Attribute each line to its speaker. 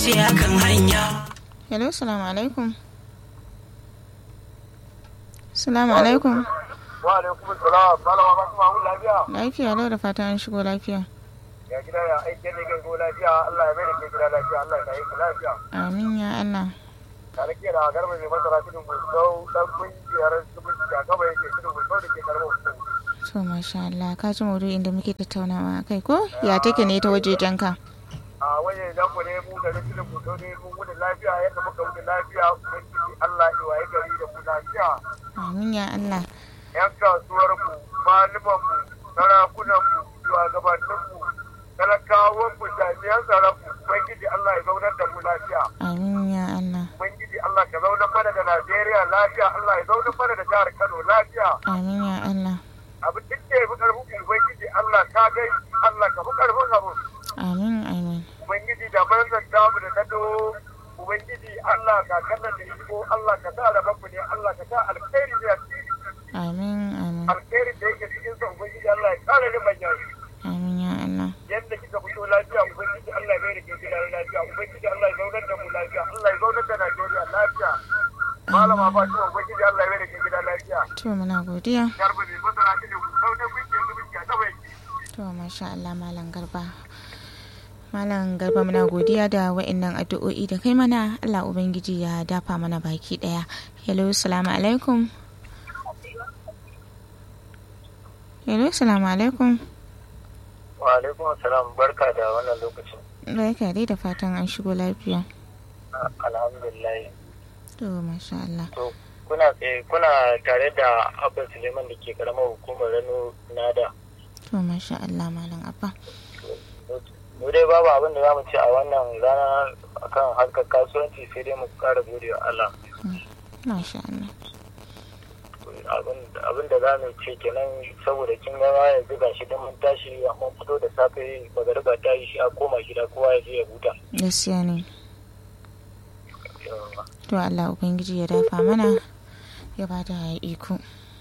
Speaker 1: ce akan hanya
Speaker 2: hello salamu alaikum salamu alaikum
Speaker 3: wa alaikum salam malama ba kuma mun lafiya
Speaker 2: lafiya lau da fatan an shigo lafiya
Speaker 3: ya gida ya aike ne ga lafiya Allah ya mai da ke gida lafiya Allah ya yi lafiya
Speaker 2: amin ya allah
Speaker 3: tare ke da garba mai masara cikin gusau dan kungiyar zumunci a gaba yake cikin gusau da ke karbar
Speaker 2: to masha allah ka ji maudu'in da muke tattaunawa a kai ko ya take ne ta wajejen ka
Speaker 3: a waje da ku ne mu da cikin gusau ne mun gudu lafiya yadda muka gudu lafiya ubangiji Allah ya waye gari da mu lafiya
Speaker 2: amin ya allah
Speaker 3: yan kasuwar mu malaman mu sarakunan mu shugabannin mu talakawan mu jami'an tsaron mu ubangiji Allah ya zaunar da mu lafiya
Speaker 2: amin ya allah
Speaker 3: ubangiji Allah ka zaunar mana da Najeriya lafiya Allah ya zaunar mana da jihar Kano lafiya
Speaker 2: amin ya allah
Speaker 3: abin duk da ya fi karfin ubangiji Allah ka gai Allah ka fi karfin abu
Speaker 2: amin amin
Speaker 3: ubangiji da manzan damu da nado ubangiji Allah ka kanna da iko Allah ka sa rabanmu ne Allah ka sa alkhairi ne a cikin
Speaker 2: amin amin
Speaker 3: alkhairi da yake cikin sa ubangiji Allah ya kare ni manya
Speaker 2: amin ya allah
Speaker 3: yadda kika fito lafiya ubangiji Allah ya bai da ke gida lafiya ubangiji Allah ya zaunar da mu lafiya Allah ya zaunar da Najeriya lafiya malama Fatima ubangiji Allah ya bai da ke gida lafiya
Speaker 2: to muna godiya
Speaker 3: garba ne masana shi ne sau da kuke zumunci a gaba yake
Speaker 2: to masha allah malam garba malam garba muna godiya da wa'annan addu'o'i da kai mana allah ubangiji ya dafa mana baki daya hello salamu alaikum hello salamu alaikum
Speaker 3: wa alaikum assalam barka da wannan lokacin
Speaker 2: barka dai da fatan an shigo lafiya
Speaker 3: alhamdulillah
Speaker 2: to masha allah
Speaker 3: to kuna tsaye kuna tare da abin suleiman da ke karamar hukumar rano nada
Speaker 2: to masha allah malam abba
Speaker 3: mu dai babu abin da za mu ce a wannan rana akan harkar kasuwanci sai dai mu kara gode wa Allah
Speaker 2: masha allah
Speaker 3: abin da za mu ce kenan saboda kin ga ya zuga shi don mun tashi mun fito da safe magariba ta yi shi a koma gida kowa ya je ya huta
Speaker 2: gaskiya ne to allah ubangiji ya dafa mana ya bada iko